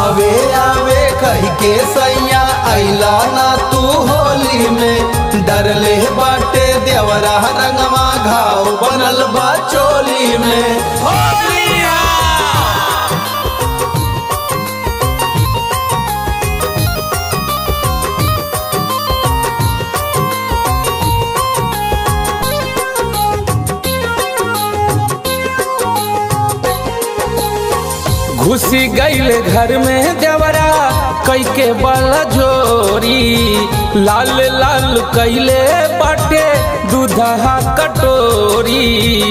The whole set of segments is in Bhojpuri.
आवे आवे कह के सैया अइला ना तू होली में डरले बाटे देवरा रंगवा घाव बनल बा चोली में घुसी गईल घर में देवरा कई के बल जोरी लाल लाल कैले बाटे दूधहा कटोरी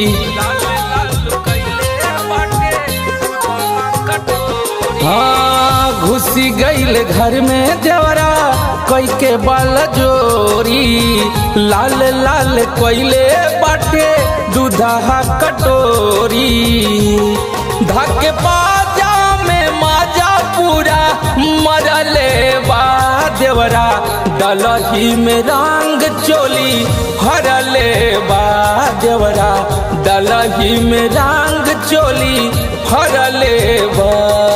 हाँ घुसी गईल घर में देवरा कई के बल जोरी लाल लाल कैले बाटे दूधहा कटोरी धके बाजा में माजा पूरा मरले बा देवरा डलही में रंग चोली हरले बा देवरा डलही में रंग चोली हरले बा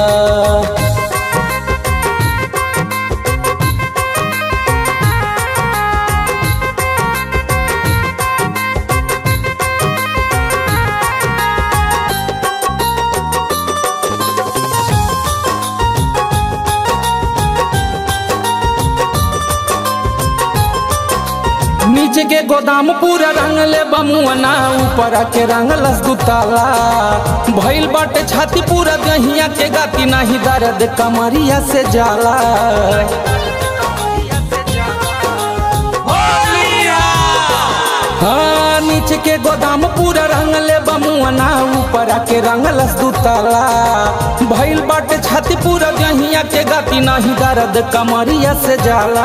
नीचे के गोदाम पूरा रंगले बमुअना ऊपर के रंगलस दुताला भइल बाटे छाती पूरा गहिया के गाती नाही दर्द कमरिया से जाला हाँ नीचे के गोदाम पूरा रंगले बमुअना ऊपर के रंगलस दुताला भइल बाटे छाती पूरा गहिया के गाती नाही दर्द कमरिया से जाला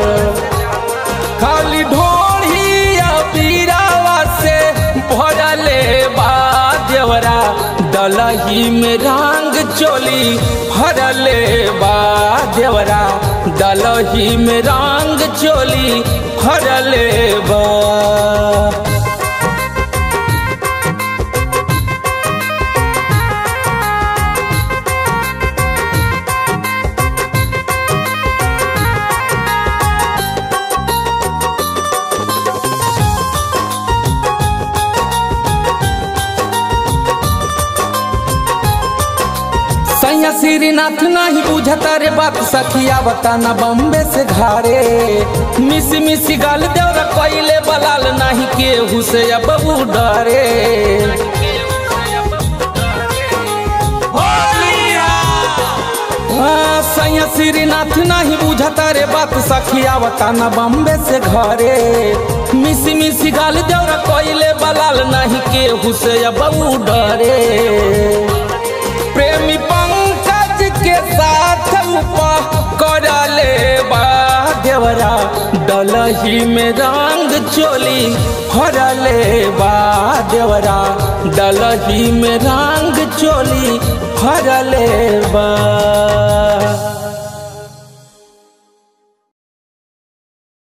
खाली ढोढ़िया पीरावा से भरले बा देवरा डलही में रंग चोली भरले बा देवरा डलही में रंग चोली भरले बा सैया श्रीनाथ नहीं बुझता रे बात सखिया बताना बम्बे से घारे मिसी मिसी गाल देवर कैले बलाल नहीं केहू से अब डरे हाँ, सैया श्रीनाथ नहीं बुझता रे बात सखिया बताना बम्बे से घरे मिसी मिसी गाल देवर कैले बलाल नहीं केहू से अब डरे प्रेमी पंकज के साथ करले बा देवरा डलही में रंग चोली हरले बा देवरा डलही में रंग चोली हरले बा